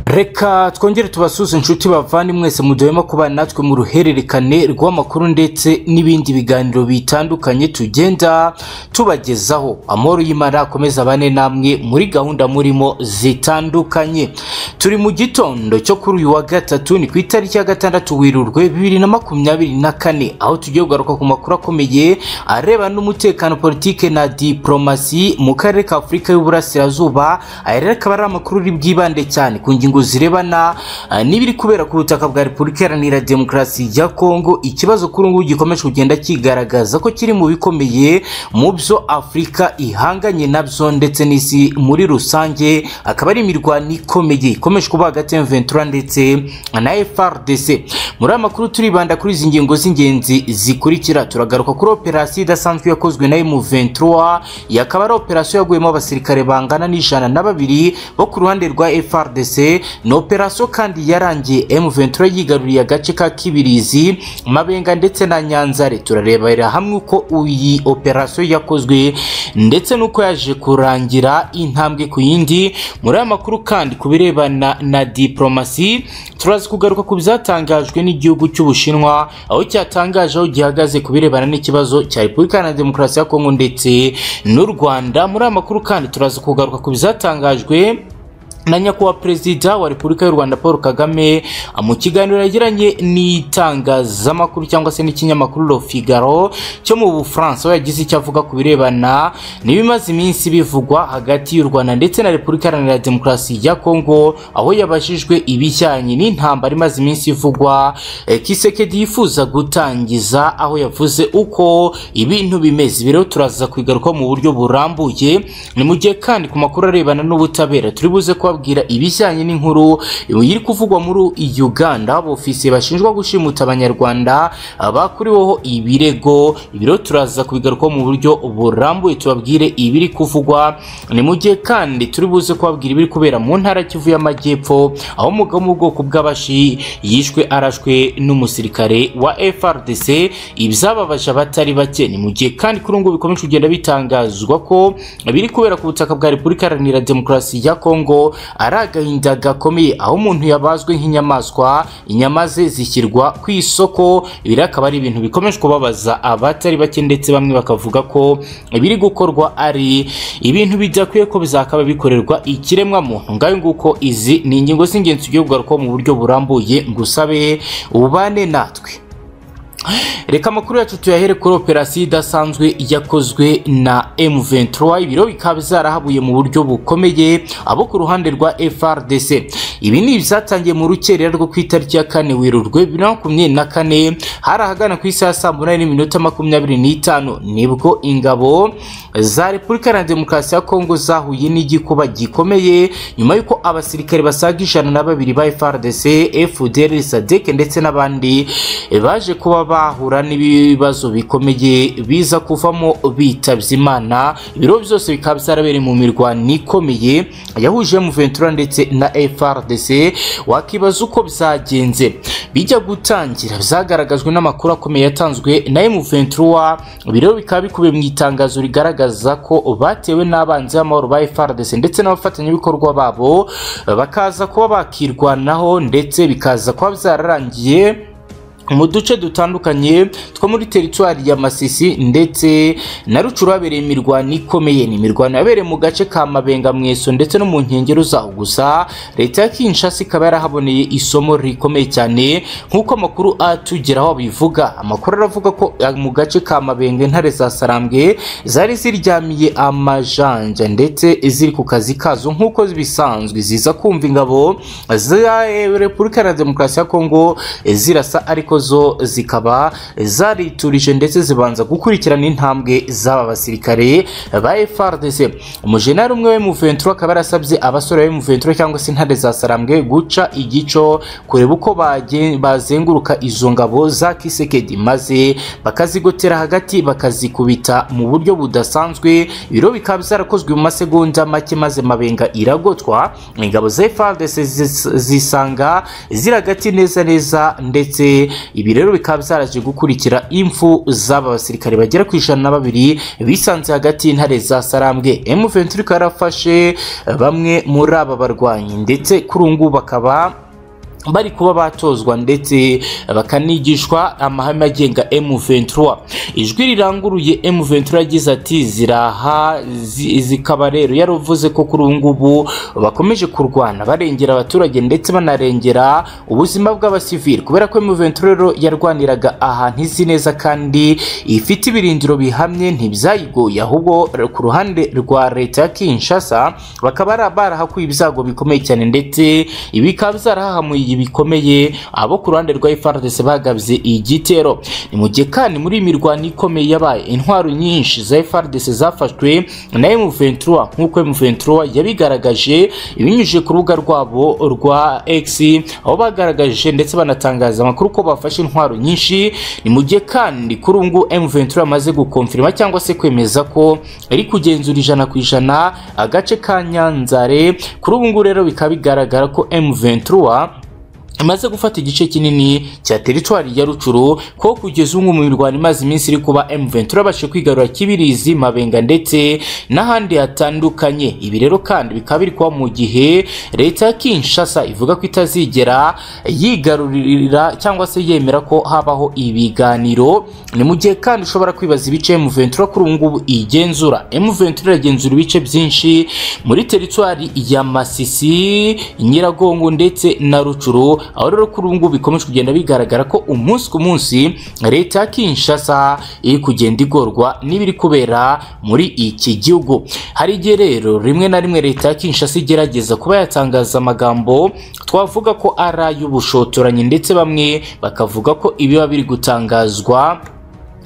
reka twongere tubasuze inshuti bavandimwe mwese muduhema kubana natwe mu ruhererekane rw'amakuru ndetse n'ibindi biganiro bitandukanye tugenda tubagezaho amahoro y'imana akomeza bane namwe muri gahunda murimo zitandukanye turi mu gitondo cyo kuri uyu wa gatatu ni ku itariki ya gatandatu werurwe bibiri na makumyabiri na kane aho tugiye kugaruka ku makuru akomeye areba n'umutekano politike na diporomasi mu karere ka afurika y'uburasirazuba aya rero akaba ari amakuru uri bwibande cyane ku ngingo zirebana ah, n'ibiri kubera ku butaka bwa repubulika iharanira demokarasi ya kongo ikibazo kuri ubu ngubu gikomeje kugenda kigaragaza ko kiri mu bikomeye mu byo afurika ihanganye nabyo ndetse n'isi muri rusange akaba ari imirwano ikomeye ikomeje kuba hagati ya M23 ndetse na FRDC muri aya makuru turibanda kuri izi ngingo z'ingenzi zikurikira turagaruka kuri operasiyo idasanzwe yakozwe na M23 yakaba ari operasiyo yaguyemo abasirikare bangana n'ijana na babiri bo ku ruhande rwa FRDC ni operasiyo kandi yarangiye M23 yigaruriye agace ka Kibirizi Mabenga ndetse na Nyanzare turarebera hamwe uko iyi operasiyo yakozwe ndetse n'uko yaje kurangira intambwe ku yindi muri aya makuru kandi ku birebana na diporomasi turaza kugaruka ku byatangajwe n'igihugu cy'ubushinwa aho cyatangaje aho gihagaze ku birebana n'ikibazo cya repubulika iharanira demokarasi ya kongo ndetse n'u rwanda muri aya makuru kandi turaza kugaruka ku byatangajwe na nyakubahwa perezida wa repubulika y'u rwanda paul kagame mu kiganiro yagiranye n'itangazamakuru cyangwa se n'ikinyamakuru le figaro cyo mu bufaransa aho yagize icyo avuga ku birebana n'ibimaze iminsi bivugwa hagati y'u rwanda ndetse na repubulika iharanira demokarasi ya kongo aho yabajijwe ibijyanye n'intambara imaze iminsi ivugwa eh, kisekedi yifuza gutangiza aho yavuze uko ibintu bimeze ibi rero turaza kubigarukaho mu buryo burambuye ni mu gihe kandi ku makuru arebana n'ubutabera turi buze kubabwira ibijyanye n'inkuru iri kuvugwa muri Uganda abofisiye bashinjwa gushimuta abanyarwanda bakuriweho ibirego ibiro turaza kubigarukaho mu buryo burambuye tubabwire ibiri kuvugwa ni mu gihe kandi turi buze kubabwira ibiri kubera mu ntara ya Kivu y'Amajyepfo aho umugabo wo mu bwoko bw'abashi yishwe arashwe n'umusirikare wa FRDC ibyababaje abatari bake ni mu gihe kandi kuri ubu ngubu bikomeje kugenda bitangazwa ko biri kubera ku butaka bwa Repubulika Iharanira Demokarasi ya Kongo ari agahinda gakomeye aho umuntu yabazwe nk'inyamaswa inyama ze zishyirwa ku isoko ibi rero akaba ari ibintu bikomeje kubabaza abatari bake ndetse bamwe bakavuga ko ibiri gukorwa ari ibintu bidakwiye ko bizakaba bikorerwa ikiremwa muntu ngayo nguko izi ni ingingo z'ingenzi tugiye kugarukaho mu buryo burambuye ngusabe ubane natwe reka amakuru yacu tuyahere kuri operasiyo idasanzwe yakozwe na M23 ibiro bikaba zarahabuye mu buryo bukomeye abo ku ruhande rwa FRDC ibi ni ibyatangiye mu rukerera rwo ku itariki ya kane werurwe bibiri na makumyabiri na kane hari ahagana ku isaha saa munani n'iminota makumyabiri n'itanu nibwo ingabo za repubulika iharanira demokarasi ya kongo zahuye n'igikuba gikomeye nyuma y'uko abasirikare basaga ijana na babiri ba FRDC FDLR SADC ndetse n'abandi baje kuba bahura n'ibibazo bikomeye biza kuvamo bitabye imana ibiro byose bikaba byarabereye mu mirwano ikomeye yahuje mu ventura ndetse na FRDC wakibaza uko byagenze bijya gutangira byagaragajwe n'amakuru akomeye yatanzwe na M23 ibiro bikaba bikubiye mu itangazo rigaragaza ko batewe n'abanzi b'amahoro ba FRDC ndetse n'abafatanyabikorwa babo bakaza kuba bakirwanaho ndetse bikaza kuba byararangiye mu duce dutandukanye two muri teritwari ya Masisi ndetse na Rucuru habereye imirwano ikomeye ni imirwano yabereye mu gace ka Mabenga Mweso ndetse no mu nkengero zaho gusa leta ya Kinshasa ikaba yarahaboneye isomo rikomeye cyane nk'uko amakuru atugeraho abivuga amakuru aravuga ko mu gace ka Mabenga intare za Sarambwe zari ziryamiye amajanja ndetse ziri ku kazi kazo nk'uko bisanzwe ziza kumva ingabo za Repubulika Iharanira Demokarasi ya Kongo zirasa ariko zo zikaba zariturije ndetse zibanza gukurikirana intambwe z'aba basirikare ba FRDC umujenali umwe we Ventura akaba yarasabye abasore be Ventura cyangwa se intare za Sarambwe guca igico kureba uko bagen- bazenguruka izo ngabo za Kisekedi maze bakazigotera hagati bakazikubita mu buryo budasanzwe ibiro bikaba byarakozwe mu masegonda make maze mabenga iragotwa ingabo za FRDC zis- zisanga ziragati neza neza ndetse ibi rero bikaba byaraje gukurikira impfu z'aba basirikare bagera ku ijana na babiri bisanze hagati y'intare za Sarambwe M23 ikaba yarafashe bamwe muri aba barwanyi ndetse kuri ubu ngubu bakaba bari kuba batozwa ndetse bakanigishwa amahame agenga M23 ijwi riranguruye M23 yagize ati ziraha zi- zikaba rero yaravuze ko kuri ubu ngubu bakomeje kurwana barengera abaturage ndetse banarengera ubuzima bw'abasivili kubera ko M23 rero yarwaniraga ahantu izi neza kandi ifite ibirindiro bihamye ntibyayigoye ahubwo ku ruhande rwa leta ya Kinshasa bakaba bara- barahakuye ibyago bikomeye cyane ndetse ibi bikaba byarahahamuye bikomeye abo ku ruhande rwa FARDC bagabye igitero ni mu gihe kandi muri iyi mirwano ikomeye yabaye intwaro nyinshi za FARDC zafashwe na M23 nk'uko M23 yabigaragaje ibinyujije ku rubuga rwabo rwa X aho bagaragaje ndetse banatangaza amakuru ko bafashe intwaro nyinshi ni mu gihe kandi kuri ubu ngubu M23 yamaze gukonfirma cyangwa se kwemeza ko iri kugenzura ijana ku ijana agace ka Nyanzare kuri ubu ngubu rero bikaba bigaragara ko M23 imaze gufata igice kinini cya teritwari ya Rucuru ko kugeza ubu mu mirwano imaze iminsi iri kuba M23 abashe kwigarura Kibirizi Mabenga ndetse n'ahandi hatandukanye ibi rero kandi bikaba biri kuba mu gihe leta ya Kinshasa ivuga ko itazigera yigarurira cyangwa se yemera ko habaho ibiganiro ni mu gihe kandi ushobora kwibaza ibice M23 kuri ubu ngubu igenzura M23 iragenzura ibice byinshi muri teritwari ya Masisi Nyiragongo ndetse na Rucuru aho rero kuri ubu ngubu bikomeje kugenda bigaragara ko umunsi ku munsi leta ya Kinshasa iri kugenda igorwa n'ibiri kubera muri iki gihugu hari igihe rero rimwe na rimwe leta ya Kinshasa igerageza kuba yatangaza amagambo twavuga ko ari ay'ubushotoranyi ndetse bamwe bakavuga ko ibiba biri gutangazwa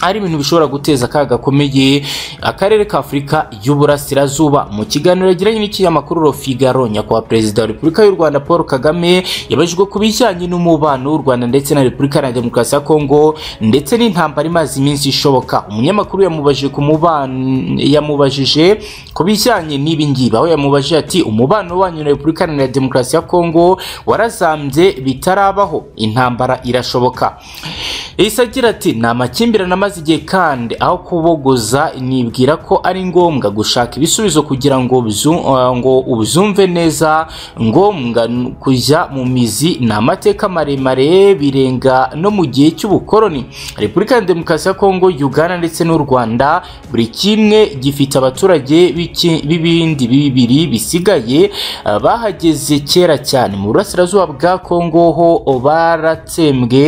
ari ibintu bishobora guteza akaga gakomeye akarere ka Afurika y'Uburasirazuba mu kiganiro yagiranye n'ikinyamakuru Le Figaro nyakubahwa perezida wa Repubulika y'u Rwanda Paul Kagame yabajijwe ku bijyanye n'umubano w'u Rwanda ndetse na Repubulika Iharanira Demokarasi ya Kongo ndetse n'intambara imaze iminsi ishoboka umunyamakuru yamubajije ku mubano yamubajije ku bijyanye n'ibi ngibi aho yamubajije ati umubano wanyu na Repubulika Iharanira Demokarasi ya Kongo warazambye bitarabaho intambara irashoboka Yahise agira ati ni amakimbirane amaze igihe kandi aho kubogoza nibwira ko ari ngombwa gushaka ibisubizo kugira ngo bzu- uh, ngo ubyumve neza ngombwa n- kujya mu mizi ni amateka maremare birenga no mu gihe cy'ubukoroni repubulika ya demokarasi ya kongo uganda ndetse n'u rwanda buri kimwe gifite abaturage b'iki- b'ibindi bibiri bisigaye uh, bahageze kera cyane mu burasirazuba bwa kongo ho baratsembwe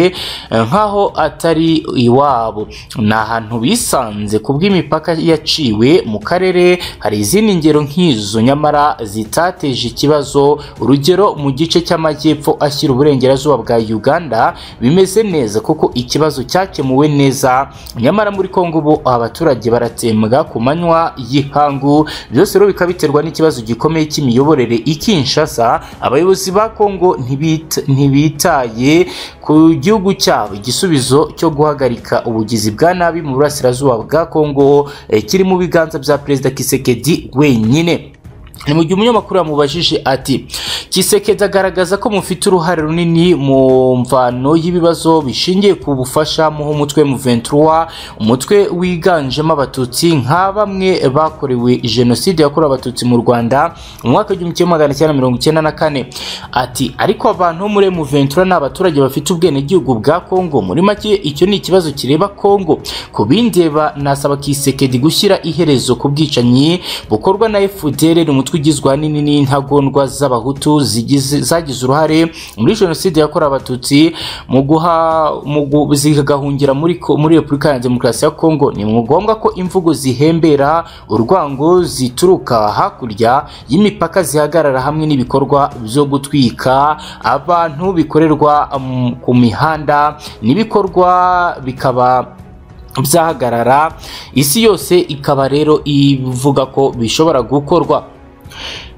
eh, nkaho atari iwabo ni ahantu bisanze ku bw'imipaka yaciwe mu karere hari izindi ngero nk'izo nyamara zitateje ikibazo urugero mu gice cy'amajyepfo ashyira uburengerazuba bwa uganda bimeze neza kuko ikibazo cyakemuwe neza nyamara muri kongo ubu abaturage baratsembwa ku manywa y'ihangu byose rero bikaba biterwa n'ikibazo gikomeye cy'imiyoborere i Kinshasa abayobozi ba kongo ntibita- ntibitaye ku gihugu cyabo igisubizo cyo guhagarika ubugizi bwa nabi mu burasirazuba bwa kongo eh, kiri mu biganza bya perezida kisekedi wenyine ni mu gihe umunyamakuru yamubajije ati kisekedi agaragaza ko mufite uruhare runini mu mvano y'ibibazo bishingiye ku bufasha muha umutwe M23 umutwe wiganjemo abatutsi nka bamwe bakorewe jenoside yakorewe abatutsi mu rwanda mu mwaka w'igihumbi kimwe magana cyenda mirongo icyenda na kane ati ariko abantu bo muri M23 ni abaturage bafite ubwenegihugu bwa kongo muri make icyo ni ikibazo kireba kongo ku bindeba nasaba kisekedi gushyira iherezo ku bwicanyi bukorwa na FDL ni umutwe ugizwe ahanini n'intagondwa z'abahutu zigize- zagize uruhare muri jenoside yakorewe abatutsi mu guha mu gu- zigahungira muri ko- muri Repubulika ya Demokarasi ya Kongo ni ngombwa ko imvugo zihembera urwango zituruka hakurya y'imipaka zihagarara hamwe n'ibikorwa byo gutwika abantu bikorerwa mm, ku mihanda n'ibikorwa bikaba byahagarara isi yose ikaba rero ivuga ko bishobora gukorwa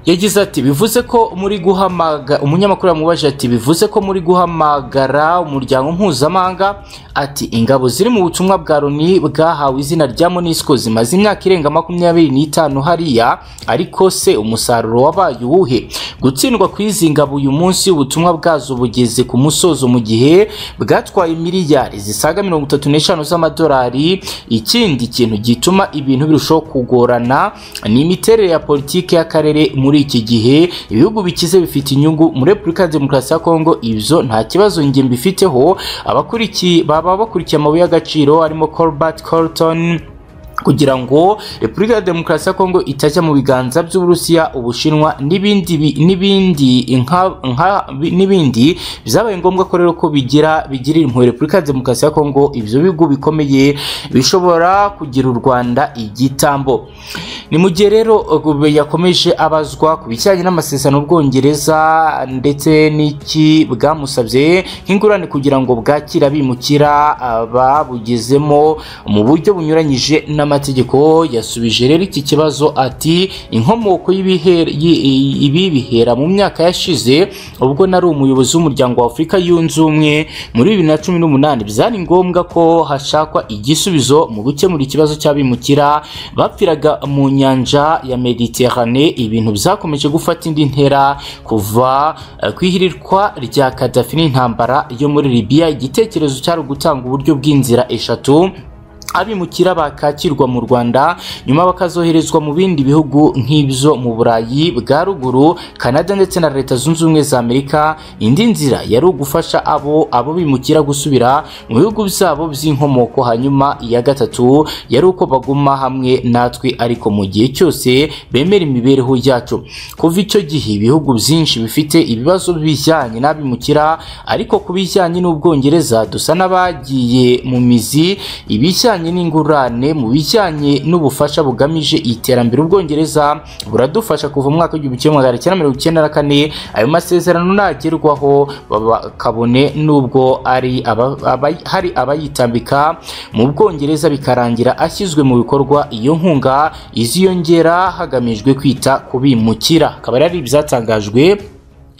yagize ati bivuze ko muri guhamaga umunyamakuru yamubajije ati bivuze ko muri guhamagara umuryango mpuzamahanga ati ingabo ziri mu butumwa bwa Loni bwahawe izina rya MONUSCO zimaze imyaka irenga makumyabiri n'itanu hariya ariko se umusaruro wabaye uwuhe gutsindwa kw'izi ngabo uyu munsi ubutumwa bwazo bugeze ku musozo mu gihe bwatwaye miliyari zisaga mirongo itatu n'eshanu z'amadolari ikindi kintu gituma ibintu birushaho kugorana ni imiterere ya politiki y'akarere muri iki gihe ibihugu bikize bifite inyungu muri Repubulika ya Demokarasi ya Kongo ibyo nta kibazo njye mbifiteho abakurikiye baba bakurikiye amabuye y'agaciro harimo Colbert Colton kugira ngo Repubulika ya Demokarasi ya Kongo itajya mu biganza by'Uburusiya, Ubushinwa n'ibindi bi- n'ibindi inka- inka- bi- n'ibindi byabaye ngombwa ko rero ko bigira bigirira impuhwe Repubulika ya Demokarasi ya Kongo ibyo bigo bikomeye bishobora kugira u Rwanda igitambo. Ni mu gihe rero uh, yakomeje abazwa ku bijyanye n'amasezerano y'Ubwongereza ndetse n'iki bwamusabye nk'ingurane kugira ngo bwakira bimukira ababugezemo mu buryo bunyuranyije n'amategeko yasubije rero iki kibazo ati inkomoko y'ibihe- yi- i- ibi bihera mu myaka yashize ubwo nari umuyobozi w'umuryango wa Afurika yunze ubumwe muri bibiri na cumi n'umunani byari ngombwa ko hashakwa igisubizo mu gukemura ikibazo cy'abimukira bapfiraga mu nyanja ya Mediterane ibintu byakomeje gufata indi ntera kuva eh, ku ihirirwa rya Gaddafi n'intambara yo muri Libya igitekerezo cyari ugutanga uburyo bw'inzira eshatu abimukira bakakirwa mu Rwanda nyuma bakazoherezwa mu bindi bihugu nk'ibyo mu Burayi bwa ruguru Canada ndetse na Leta Zunze Ubumwe za Amerika indi nzira yari ugufasha abo abo bimukira gusubira mu bihugu byabo by'inkomoko hanyuma iya gatatu yari uko baguma hamwe natwe ariko mu gihe cyose bemera imibereho yacu kuva icyo gihe ibihugu byinshi bifite ibibazo bijyanye n'abimukira ariko ku bijyanye n'Ubwongereza dusa n'abagiye mu mizi ibijyanye n'ingurane mu bijyanye n'ubufasha bugamije iterambere ubwongereza buradufasha kuva mu mwaka w'igihumbi kimwe magana cyenda mirongo icyenda na kane ayo masezerano nagerwaho baba- kabone n'ubwo ari aba- aba- hari abayitambika mu bwongereza bikarangira ashyizwe mu bikorwa iyo nkunga iziyongera hagamijwe kwita ku bimukira akaba ari ibyatangajwe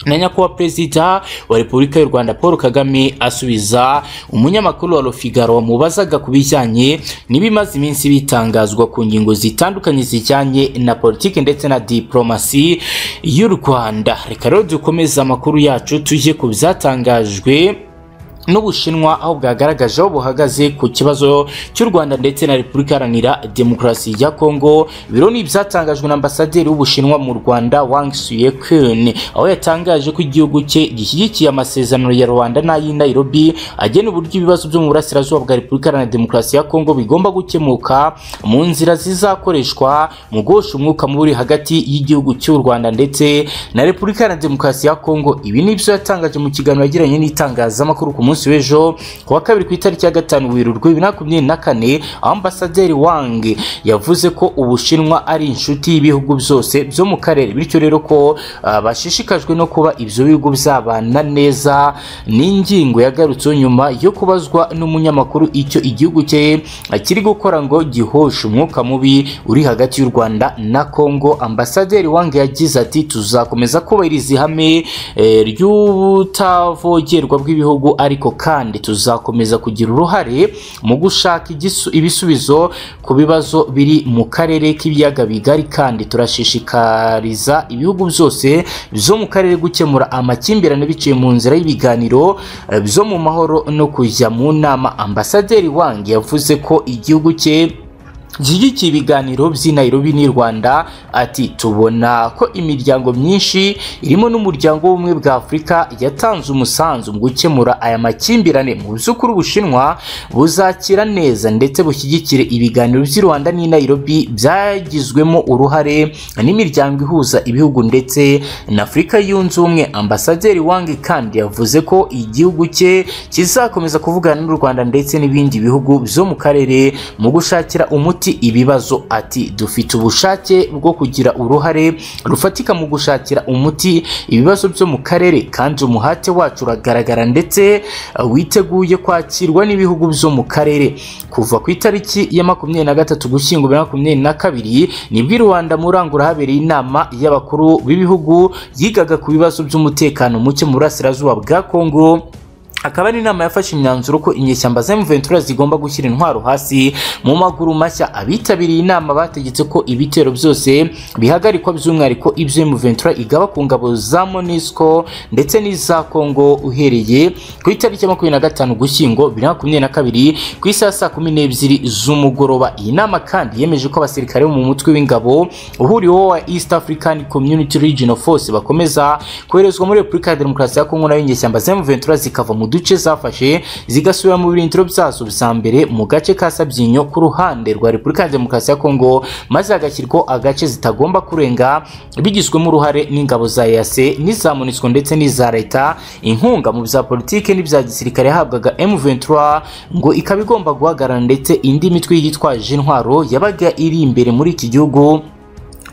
na nyakubahwa perezida wa repubulika y'u rwanda paul kagame asubiza umunyamakuru wa rofigaro wamubazaga ku bijyanye n'ibimaze iminsi bitangazwa ku ngingo zitandukanye zijyanye na politiki ndetse na diporomasi y'u rwanda reka rero dukomeze amakuru yacu tujye ku byatangajwe n'ubushinwa aho bwagaragaje aho buhagaze ku kibazo cy'u rwanda ndetse na repubulika iharanira demokarasi ya kongo biro ni ibyatangajwe na ambasaderi w'ubushinwa mu rwanda wang suyekun aho yatangaje ko igihugu cye gishyigikiye amasezerano ya rwanda n'ay'i nairobi agena uburyo ibibazo byo mu burasirazuba bwa repubulika iharanira demokarasi ya kongo bigomba gukemuka mu nzira zizakoreshwa mu guhosha umwuka mubi uri hagati y'igihugu cy'u rwanda ndetse na repubulika iharanira demokarasi ya kongo ibi ni ibyo yatangaje mu kiganiro yagiranye n'itangazamakuru ku munsi w'ejo ku wa kabiri ku itariki ya gatanu werurwe bibiri na makumyabiri na kane aho ambasaderi wang yavuze ko ubushinwa ari inshuti y'ibihugu byose byo mu karere bityo rero ko ah, bashishikajwe no kuba ibyo bihugu byabana neza ni ingingo yagarutseho nyuma yo kubazwa n'umunyamakuru icyo igihugu cye kiri gukora ngo gihoshe umwuka mubi uri hagati y'u Rwanda na Kongo ambasaderi Wang yagize ati tuzakomeza kubahiriza ihame eh, ry'ubutavogerwa bw'ibihugu ariko kandi tuzakomeza kugira uruhare mu gushaka igisu- ibisubizo ku bibazo biri mu karere k'ibiyaga bigari kandi turashishikariza ibihugu byose byo mu karere gukemura amakimbirane biciye mu nzira y'ibiganiro eh, byo mu mahoro no kujya mu nama ambasaderi Wang yavuze ko igihugu cye Gishyigikiye ibiganiro by'i Nairobi n'i Rwanda ati tubona ko imiryango myinshi irimo n'umuryango w'ubumwe bwa Afurika yatanze umusanzu mu gukemura aya makimbirane mu by'ukuri Ubushinwa buzakira neza ndetse bushyigikire ibiganiro by'i Rwanda n'i Nairobi byagizwemo uruhare n'imiryango ihuza ibihugu ndetse na Afurika yunze ubumwe ambasaderi Wang kandi yavuze ko igihugu cye kizakomeza kuvugana n'u Rwanda ndetse n'ibindi bihugu byo mu karere mu gushakira umuti umuti ibibazo ati dufite ubushake bwo kugira uruhare rufatika mu gushakira umuti ibibazo byo mu karere kandi umuhate wacu uragaragara ndetse uh, witeguye kwakirwa n'ibihugu byo mu karere kuva ku itariki ya makumyabiri na gatatu gushyingo bibiri na makumyabiri na kabiri nibwo i rwanda murangura habereye inama y'abakuru b'ibihugu yigaga ku bibazo by'umutekano muke mu burasirazuba bwa kongo akaba ari inama yafashe imyanzuro ko inyeshyamba za M23 zigomba gushyira intwaro hasi mu maguru mashya abitabiriye inama bategetse ko ibitero byose bihagarikwa by'umwihariko ibyo M23 igaba ku ngabo za MONUSCO ndetse n'iza Congo uhereye ku itariki ya makumyabiri na gatanu Ugushyingo bibiri na makumyabiri na kabiri ku isaha ya saa kumi n'ebyiri z'umugoroba iyi nama kandi yemeje ko abasirikare bo mu mutwe w'ingabo uhuriweho wa East African Community Regional Force bakomeza koherezwa muri Repubulika ya Demokarasi ya Kongo nayo inyeshyamba za M23 zikava mu duce zafashe zigasubira mu birindiro byazo bya mbere mu gace ka Sabyinyo ku ruhande rwa Repubulika ya Demokarasi ya Kongo maze hagashyirwaho agace zitagomba kurenga bigizwemo uruhare n'ingabo za EAC n'iza MONUSCO ndetse n'iza leta inkunga mu bya politike n'ibya gisirikare yahabwaga M23 ngo ikaba igomba guhagarara ndetse indi mitwe yitwaje intwaro yabaga iri imbere muri iki gihugu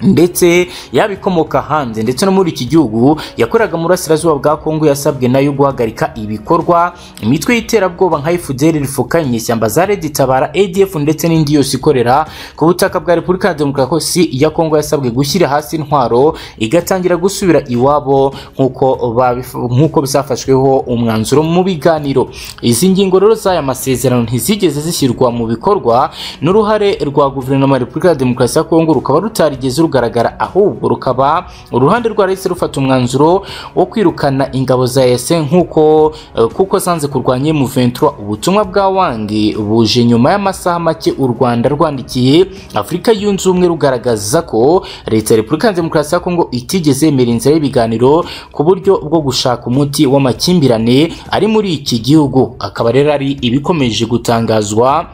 ndetse yaba ikomoka hanze ndetse no muri iki gihugu yakoraga mu burasirazuba bwa kongo yasabwe nayo guhagarika ibikorwa imitwe y'iterabwoba nka FDL rifukanye ishyamba za Red Tabara ADF ndetse n'indi yose ikorera ku butaka bwa Repubulika ya Demokarasi ya Kongo yasabwe gushyira hasi intwaro igatangira gusubira iwabo nk'uko babif- nk'uko byafashweho umwanzuro mu biganiro izi ngingo rero z'aya masezerano ntizigeze zishyirwa mu bikorwa n'uruhare rwa guverinoma ya Repubulika ya Demokarasi ya Kongo rukaba rutarigeze rugaragara ahubwo rukaba uruhande rwarahise rufata umwanzuro wo kwirukana ingabo za EAC nk'uko eh, kuko zanze kurwanya M23 ubutumwa bwa Wangi buje nyuma y'amasaha make u Rwanda rwandikiye Afurika yunze ubumwe rugaragaza ko leta ya Repubulika ya Demokarasi ya Kongo itigeze yemera inzira y'ibiganiro ku buryo bwo gushaka umuti w'amakimbirane ari muri iki gihugu akaba rero ari ibikomeje gutangazwa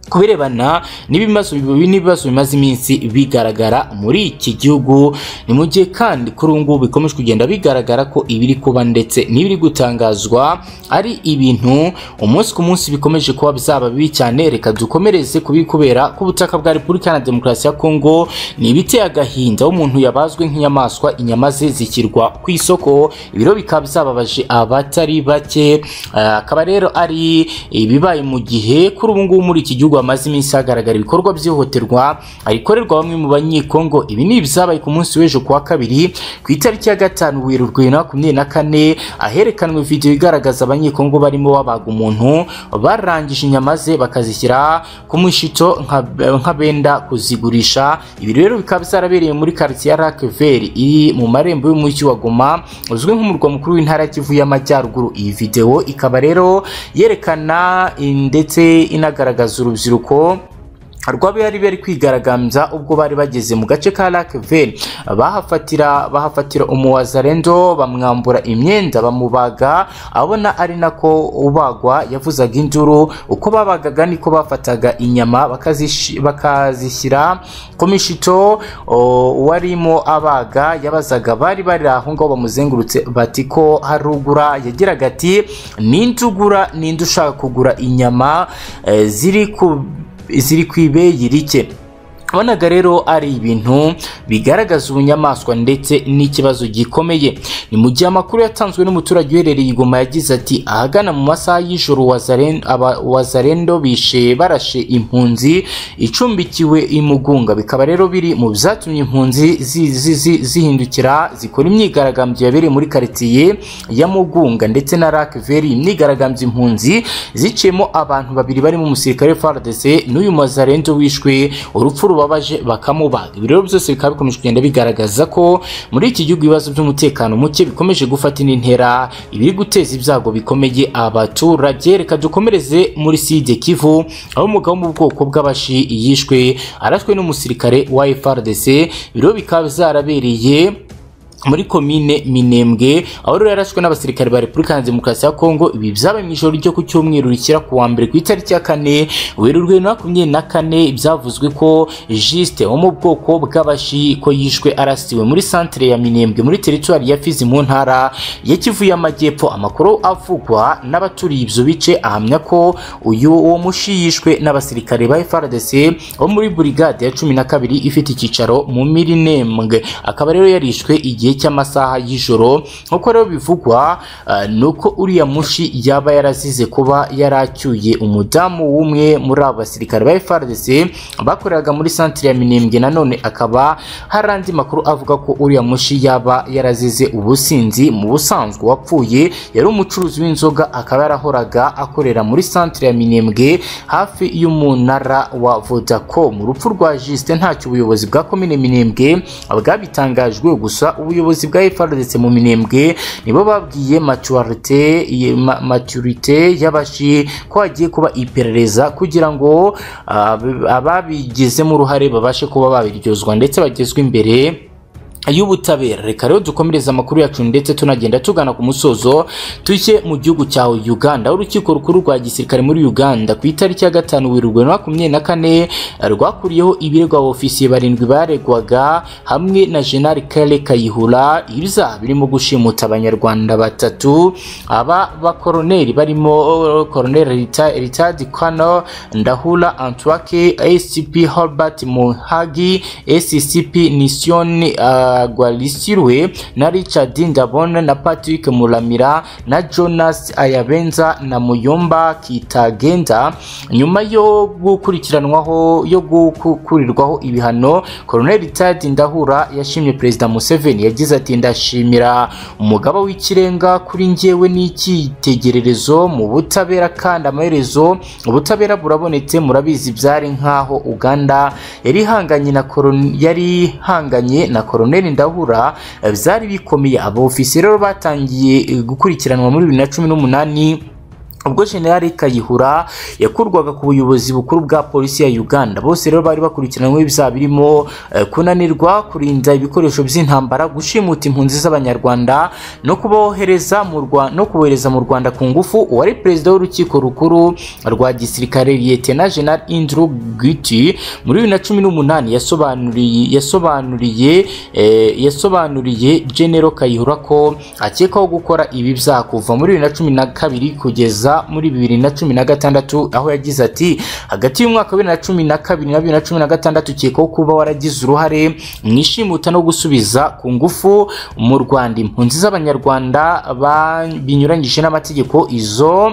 ku birebana n'ibibazo n'ibibazo bimaze iminsi bigaragara muri iki gihugu ni mu gihe kandi kuri ubu ngubu bikomeje kugenda bigaragara ko ibiri kuba ndetse n'ibiri gutangazwa ari ibintu umunsi ku munsi bikomeje kuba byaba bibi cyane reka dukomereze ku biri kubera ku butaka bwa repubulika na demokarasi ya kongo ni ibiteye agahinda aho umuntu yabazwe nk'inyamaswa inyama ze zishyirwa ku isoko ibiro bikaba byababaje abatari bake Ah, akaba rero ari ibibaye mu gihe kuri ubu ngubu muri iki gihugu hamaze iminsi hagaragara ibikorwa by'ihohoterwa arikorerwa bamwe mu banyekongo ibi ni ibyabaye ku munsi w'ejo kuwa kabiri ku itariki ya gatanu werurwe bibiri na makumyabiri na kane aherekanwe video igaragaza abanyekongo barimo babaga umuntu barangije inyama ze bakazishyira ku mushito nka- nka benda kuzigurisha ibi rero bikaba byarabereye muri quartier ya Lakeveri iri mu marembo y'umujyi wa Goma uzwi nk'umurwa mukuru w'intara ya Kivu y'Amajyaruguru iyi video ikaba rero yerekana eh, ndetse inagaragaza urubyiruko rwaba yari bari kwigaragambya ubwo bari bageze mu gace ka Lakeveri bahafatira bahafatira umuwazarendo bamwambura imyenda bamubaga abona ari nako ubagwa yavuzaga induru uko babagaga niko bafataga inyama bakazishi- bakazishyira ku mishito o, uwarimo abaga yabazaga bari bari aho ngaho bamuzengurutse bati ko harugura yagiraga ati ninde ugura ninde ushaka kugura inyama eh, ziri ku ziri ku ibeyi rike bonaga rero ari ibintu bigaragaza ubunyamaswa ndetse n'ikibazo gikomeye ni mu gihe amakuru yatanzwe n'umuturage uherereye i Goma yagize ati ahagana mu masaha y'ijoro Wazaren- aba- wazarendo bishe barashe impunzi icumbikiwe i Mugunga bikaba rero biri mu byatumye impunzi zi- zi- zi- zihindukira zikora imyigaragambyo yabereye muri karitsiye ya Mugunga ndetse na Lakeveri imyigaragambyo impunzi ziciyemo abantu babiri barimo umusirikare wa FARDC n'uyu Mazarendo wishwe urupfu rubabaje bakamubaga ibi rero byose bikaba bikomeje kugenda bigaragaza ko muri iki gihugu ibibazo by'umutekano muke bikomeje gufata indi ntera ibiri guteza ibyago bikomeye abaturage reka dukomereze muri side Kivu aho umugabo wo mu bwoko bw'abashi yishwe arashwe n'umusirikare wa FARDC ibi rero bikaba byarabereye muri komine Minembwe aho rero yarashwe n'abasirikare ba Repubulika ya Demokarasi ya Kongo ibi byabaye mu ijoro ryo ku cyumweru rishyira ku wa mbere ku itariki ya kane werurwe na makumyabiri na kane byavuzwe ko Juste wo mu bwoko bw'abashi ko yishwe arasiwe muri santere ya Minembwe muri teritwari ya Fizi mu ntara ya Kivu y'Amajyepfo amakuru avugwa n'abaturiye ibyo bice ahamya ko uyu wo mushi yishwe n'abasirikare ba FARDC bo muri burigade ya cumi na kabiri ifite icyicaro mu Minembwe akaba rero yarishwe igihe cy'amasaha y'ijoro nk'uko rero bivugwa eh, ni uko uriya mushi yaba yarazize kuba yaracyuye umudamu w'umwe muri abo basirikare ba FARDC bakoreraga muri santire ya Minembwe nanone akaba hari andi makuru avuga ko uriya mushi yaba yarazize ubusinzi mu busanzwe wapfuye yari umucuruzi w'inzoga akaba yarahoraga akorera muri santire ya Minembwe hafi y'umunara wa Vodacom urupfu rwa Juste ntacyo ubuyobozi bwa komine Minembwe bwabitangajwe gusa ubuyobozi bwa FARDC mu Minembwe nibo babwiye maturité ye- ma- maturité y'abashi ko hagiye kuba iperereza kugira ngo ah, ababigizemo uruhare babashe kuba babiryozwa ndetse bagezwe imbere y'ubutabera reka rero dukomereze amakuru yacu ndetse tunagenda tugana ku musozo tujye mu gihugu cya Uganda aho urukiko rukuru rwa gisirikare muri Uganda ku itariki ya gatanu Werurwe na makumyabiri na kane rwakuriyeho ibiregwa ofisiye barindwi baregwaga hamwe na General Kale Kayihura ibyaha birimo gushimuta abanyarwanda batatu aba bakoroneri barimo eh, Colonel Rita- Richard Kwano Ndahula Antwake ACP Herbert Muhagi SCP Mission uh, Gwalisirwe na Richard Ndabona na Patrick Muramira na Jonas Ayabenza na Muyomba Kitagenda nyuma yo gukurikiranwaho yo gukurirwaho ibihano Colonel Richard Ndahura yashimye Perezida Museveni yagize ati ndashimira umugaba w'ikirenga kuri njyewe n'icyitegererezo mu butabera kandi amaherezo ubutabera burabonetse murabizi byari nkaho Uganda yari ihanganye na koron- yari ihanganye na Colonel Ndahura eh, byari bikomeye abofisiye rero batangiye eh, gukurikiranwa muri 2018 ubwo General Kayihura yakurwaga ku buyobozi bukuru bwa polisi ya Uganda bose rero bari bakurikiranwe ibyaha birimo eh, kunanirwa kurinda ibikoresho by'intambara gushimuta impunzi z'abanyarwanda no kubohereza mu Rwa- no kubohereza mu Rwanda ku ngufu uwari perezida w'urukiko rukuru rwa gisirikare Lieutenant General Andrew Giti muri 2018 yasobanuriye yasobanuriye eh, yasobanuriye General Kayihura ko akekwaho gukora ibi byaha kuva muri 2012 kugeza muri 2016 aho yagize ati hagati y'umwaka wa 2012 na 2016 ukekwaho kuba waragize uruhare mu ishimuta no gusubiza ku ngufu mu Rwanda impunzi z'abanyarwanda ba- binyuranyije n'amategeko izo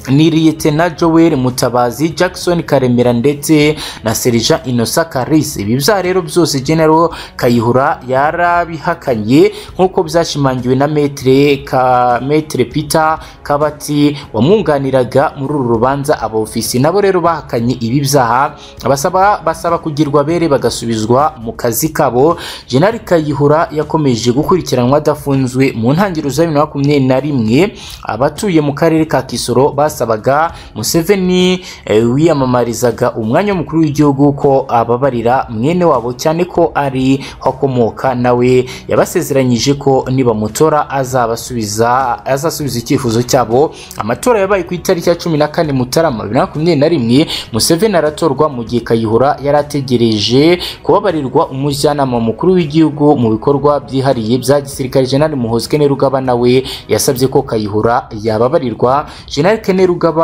ni Liyetena Joel Mutabazi, Jackson Karemera ndetse na Serija Innocent Karis. Ibi byaha rero byose General Kayihura yarabihakanye nk'uko byashimangiwe na Metre ka Metre Peter Kabati wamwunganiraga muri uru rubanza abofisi nabo rero bahakanye ibi byaha basaba basaba kugirwa bere bagasubizwa mu kazi kabo. General Kayihura yakomeje gukurikiranwa adafunzwe mu ntangiriro za 2021 abatuye mu karere ka Kisoro basabaga Museveni eh, wiyamamarizaga umwanya w'umukuru w'igihugu ko ababarira mwene wabo cyane ko ari ho akomoka nawe yabasezeranyije ko nibamutora azabasubiza azasubiza icyifuzo cyabo amatora yabaye ku itariki ya cumi na kane Mutarama bibiri na makumyabiri na rimwe Museveni aratorwa mu gihe Kayihura yari ategereje kubabarirwa umujyanama mukuru w'igihugu mu bikorwa byihariye bya gisirikare General Muhoozi Kainerugaba nawe yasabye ko Kayihura yababarirwa General Kainerugaba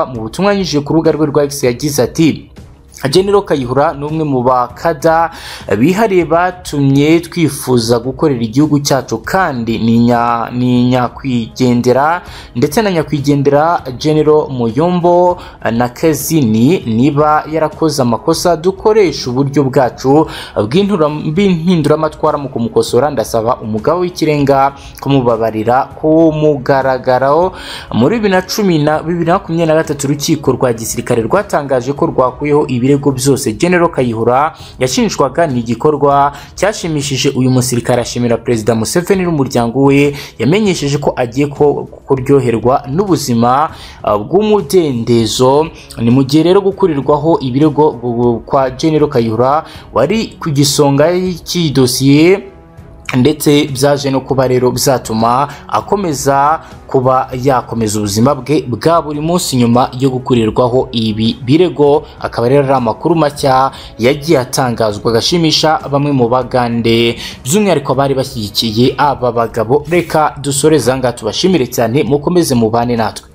mu butumwa yanyujije ku rubuga rwe rwa X yagize ati General Kayihura ni umwe mu bakada bihariye batumye twifuza gukorera igihugu cyacu kandi ni nya- ni nyakwigendera ndetse na nyakwigendera General Muyombo na Kazini niba yarakoze amakosa dukoresha uburyo bwacu bw'intura- bw'impinduramatwara mu kumukosora ndasaba umugabo w'ikirenga kumubabarira ku mugaragaro muri bibiri na cumi na bibiri na makumyabiri na gatatu urukiko rwa gisirikare rwatangaje ko rwakuyeho ibirego byose General Kayihura yashinjwaga ni igikorwa cyashimishije uyu musirikare ashimira Perezida Museveni n'umuryango we yamenyesheje ko agiye ko kuryoherwa n'ubuzima uh, bw'umudendezo ni mu gihe rero gukurirwaho ibirego uh, kwa General Kayihura wari ku gisonga cy'iyi dosiye ndetse byaje no kuba rero bizatuma akomeza kuba yakomeza ubuzima bwe bwa buri munsi nyuma yo gukurirwaho ibi birego akaba rero ari amakuru mashya yagiye atangazwa agashimisha bamwe mu bagande by'umwihariko abari bashyigikiye aba bagabo reka dusoreze aha ngaha tubashimire cyane mukomeze mubane natwe